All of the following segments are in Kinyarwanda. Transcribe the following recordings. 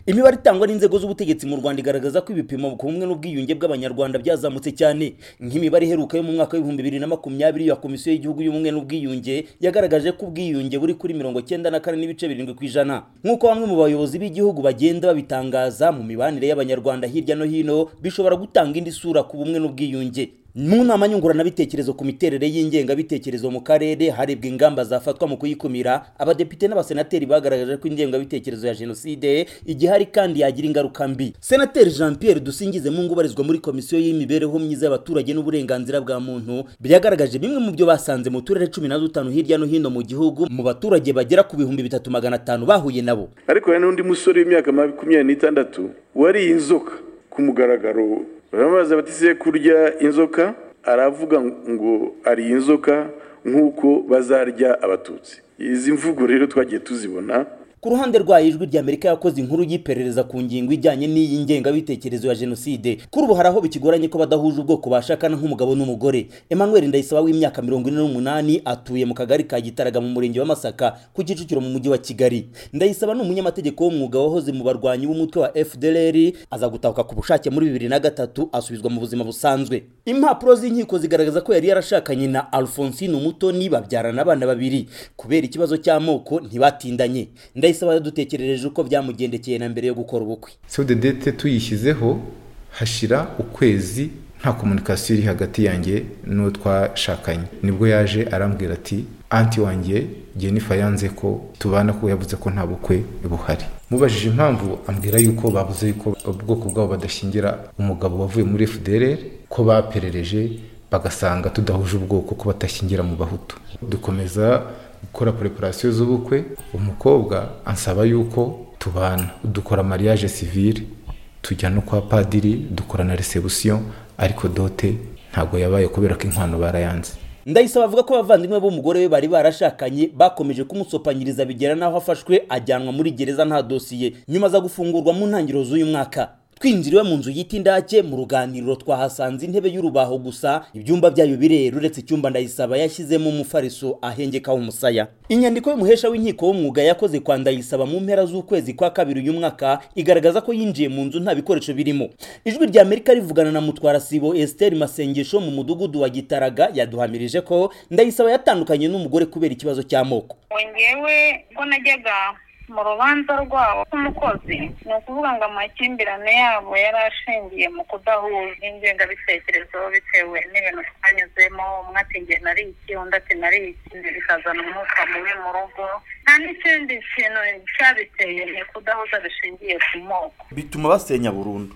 imibare itangwa n'inzego z'ubutegetsi mu rwanda igaragaza ko ibipimo ku bumwe n'ubwiyunge bw'abanyarwanda byazamutse cyane nk'imibare iheruka yo mu mwaka w'ibihumbi bibiri na makumyabiri ya komisiyo y'igihugu y'ubumwe n'ubwiyunge yagaragaje ko ubwiyunge buri kuri mirongo cyenda na kane n'ibice birindwi ku ijana nk'uko bamwe mu bayobozi b'igihugu bagenda babitangaza mu mibanire y'abanyarwanda hirya no hino bishobora gutanga indi sura ku bumwe n'ubwiyunge mu nama nyunguranabitekerezo ku miterere y'ingengabitekerezo mu karere harebwa ingamba zafatwa mu kuyikumira abadepite n'abasenateri bagaragaje ko ingengabitekerezo ya jenoside igihari kandi yagira ingaruka mbi senateri jean pierre dusingize mungu ubarizwa muri komisiyo y'imibereho myiza y'abaturage n'uburenganzira bwa muntu byagaragaje bimwe mu byo basanze mu turere cumi na dutanu hirya no hino mu gihugu mu baturage bagera ku bihumbi bitatu magana atanu bahuye nabo ariko hari n'undi musore w'imyaka makumyabiri n'itandatu wariye inzoka ku mugaragaro baramubaza batise kurya inzoka aravuga ngo ari inzoka nk'uko bazarya abatutsi izi mvugo rero twagiye tuzibona ku ruhande rwayo ijwi ry'amerika yakoze inkuru y'iperereza ku ngingo ijyanye n'iyi ngengabitekerezo ya jenoside kuri ubu hari aho bikigoranye ko badahuje ubwoko bashakana nk'umugabo n'umugore emmanuel ndayisaba w'imyaka mirongo ine n'umunani atuye mu kagari ka gitaraga mu murenge wa masaka ku kicukiro mu mujyi wa kigali ndayisaba ni umunyamategeko w'umwuga wahoze mu barwanyi b'umutwe wa fdlr aza gutahuka ku bushake muri bibiri na gatatu asubizwa mu buzima busanzwe impapuro z'inkiko zigaragaza ko yari yarashakanye na alphonsine umutoni babyarana abana babiri kubera ikibazo cy'amoko ntibatindanye ndayisaba ndayisaba yadutekerereje uko byamugendekeye na mbere yo gukora ubukwe sodedete tuyishyizeho hashira ukwezi nta komunikasiyo iri hagati yanjye n'uwo twashakanye nibwo yaje arambwira ati anti wanjye jenifa yanze ko tubana ko yavuze ko nta bukwe buhari mubajije impamvu ambwira yuko bavuze yuko ubwoko bwabo badashingira umugabo wavuye muri fdrr ko baperereje bagasanga tudahuje ubwoko ko batashyingira mu bahutu dukomeza gukora preparasiyo z'ubukwe umukobwa ansaba yuko tubana dukora mariage civile tujya no kwa padiri dukora na resebusiyo ariko dote ntabwo yabaye kubera ko inkwano barayanze ndayisaba avuga ko abavandimwe b'umugore we bari barashakanye bakomeje kumusopanyiriza bigera n'aho afashwe ajyanwa muri gereza nta dosiye nyuma aza gufungurwa mu ntangiriro z'uyu mwaka twinjiriwe mu nzu y'iti ndake mu ruganiriro twahasanze intebe y'urubaho gusa ibyumba byayo birera uretse icyumba ndayisaba yashyizemo umufariso ahengekaho umusaya inyandiko y'umuhesha w'inkiko w'umwuga yakoze kwa ndayisaba mu mpera z'ukwezi kwa kabiri uyu mwaka igaragaza ko yinjiye mu nzu nta bikoresho birimo ijwi rya amerika rivugana na mutwarasibo esiteri masengesho mu mudugudu wa gitaraga yaduhamirije ko ndayisaba yatandukanye n'umugore kubera ikibazo cy'amoko ngewe ko najyaga mu rubanza rwabo nk'umukozi ni ukuvuga ngo amakimbirane yabo yari ashingiye mu kudahuza ingengabitekerezo bitewe n'ibintu twanyuzemo umwe ati nge nari iki undi ati nari iki bikazana umwuka mubi mu rugo nta n'ikindi kintu cyabiteye ni kudahuza bishingiye ku moko bituma basenya burundu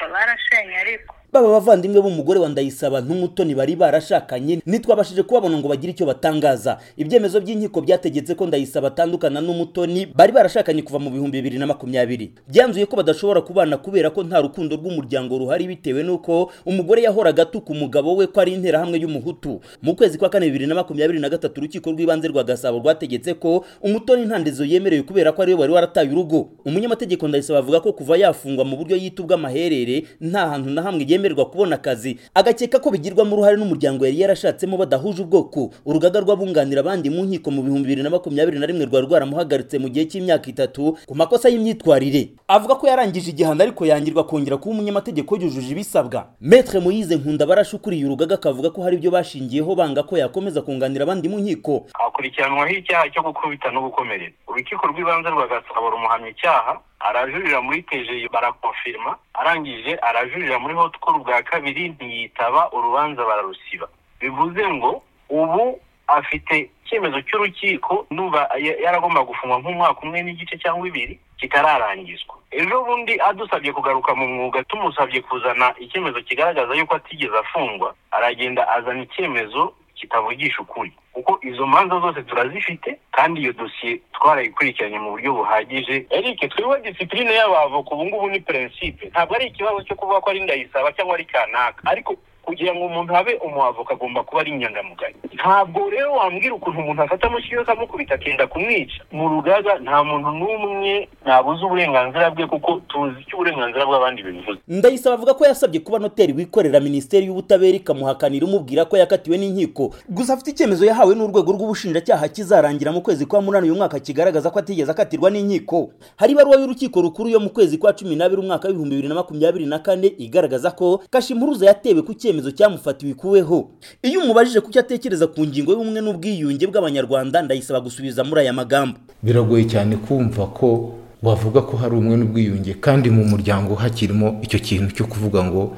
barashenye ariko baba abavandimwe b'umugore wa ndayisaba n'umutoni bari barashakanye ntitwabashije kubabona ngo bagire icyo batangaza ibyemezo by'inkiko byategetse ko ndayisaba atandukana n'umutoni bari barashakanye kuva mu bihumbi bibiri na makumyabiri byanzuye ko badashobora kubana kubera ko nta rukundo rw'umuryango ruhari bitewe n'uko umugore yahoraga atuka umugabo we ko ari interahamwe y'umuhutu mu kwezi kwa kane bibiri na makumyabiri na gatatu urukiko rw'ibanze rwa gasabo rwategetse ko umutoni nta ndezo yemerewe kubera ko ariwe wari warataye urugo umunyamategeko ndayisaba avuga ko kuva yafungwa mu buryo yita ubw'amaherere nta hantu na hamwe yemerewe yemererwa kubona akazi agakeka ko bigirwamo uruhare n'umuryango yari yarashatsemo badahuje ubwoko urugaga rw'abunganira abandi mu nkiko mu bihumbi bibiri na makumyabiri na rimwe rwari rwaramuhagaritse mu gihe cy'imyaka itatu ku makosa y'imyitwarire avuga ko yarangije igihano ariko yangirwa kongera kuba umunyamategeko yujuje ibisabwa metre moyize nkunda barashukuriye urugaga akavuga ko hari ibyo bashingiyeho banga ko yakomeza kunganira abandi mu nkiko akurikiranwaho icyaha cyo gukubita no gukomeretsa urukiko rw'ibanze rwa gasabo rumuhamya icyaha arajurira muri teje barakonfirima arangije arajurira muri hotkuru bwa kabiri ntiyitaba urubanza bararusiba bivuze ngo ubu afite icyemezo cy'urukiko numva yaragomba gufungwa nk'umwaka umwe n'igice cyangwa ibiri kitararangizwa ejo bundi adusabye kugaruka mu mwuga tumusabye kuzana icyemezo kigaragaza yuko atigeze afungwa aragenda azana icyemezo kitavugisha ukuri kuko izo manza zose turazifite kandi iyo dosiye twarayikurikiranye mu buryo buhagije eric twebwe disipurine y'abavoka ubu ngubu ni perensipe ntabwo ari ikibazo cyo kuvuga ko ari ndayisaba cyangwa ari kanaka ariko kugira ngo umuntu abe umuhavoka agomba kuba ari inyangamugayo ntabwo rero wambwira ukuntu umuntu afata amushyiriyeho akamukubita akenda kumwica mu rugaga nta muntu n'umwe nabuze uburenganzira bwe kuko tuzi icyo uburenganzira bw'abandi bivuze ndayisaba avuga ko yasabye kuba noteri wikorera minisiteri y'ubutabera ikamuhakanira imubwira ko yakatiwe n'inkiko gusa afite icyemezo yahawe n'urwego rw'ubushinjacyaha kizarangira mu kwezi kwa munani uyu mwaka kigaragaza ko atigeze akatirwa n'inkiko hari ibaruwa y'urukiko rukuru yo mu kwezi kwa cumi n'abiri umwaka w'ibihumbi bibiri na makumyabiri na kane igaragaza ko kashimuruza yatewe ku cyemezo cyamufatiwe ikuweho iyo umubajije ku cyo atekereza ku ngingo y'ubumwe n'ubwiyunge bw'abanyarwanda ndayisaba gusubiza muri aya magambo biragoye cyane kumva ko wavuga ko hari umwe n'ubwiyunge kandi mu muryango hakirimo icyo kintu cyo kuvuga ngo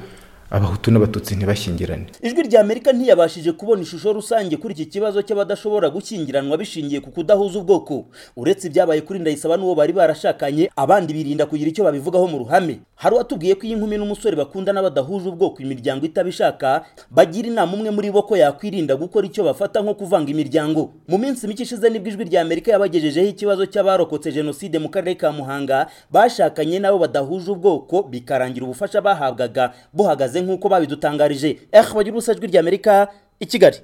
abahutu n'abatutsi ntibashyingirane ijwi rya amerika ntiyabashije kubona ishusho rusange kuri iki kibazo cy'abadashobora gukingiranwa bishingiye ku kudahuza ubwoko uretse ibyabaye kuri ndayisaba n'uwo bari barashakanye abandi birinda kugira icyo babivugaho mu ruhame hari uwatubwiye ko iyi nkumi n'umusore bakundana badahuje ubwoko imiryango itabishaka bagira inama umwe muri bo ko yakwirinda gukora icyo bafata nko kuvanga imiryango mu minsi mike ishize nibwo ijwi rya amerika yabagejejeho ikibazo cy'abarokotse jenoside mu karere ka muhanga bashakanye n'abo badahuje ubwoko bikarangira ubufasha bahabwaga buhagaze nk'uko babidutangarije ehe bagira urusa ijwi ry'amerika i kigali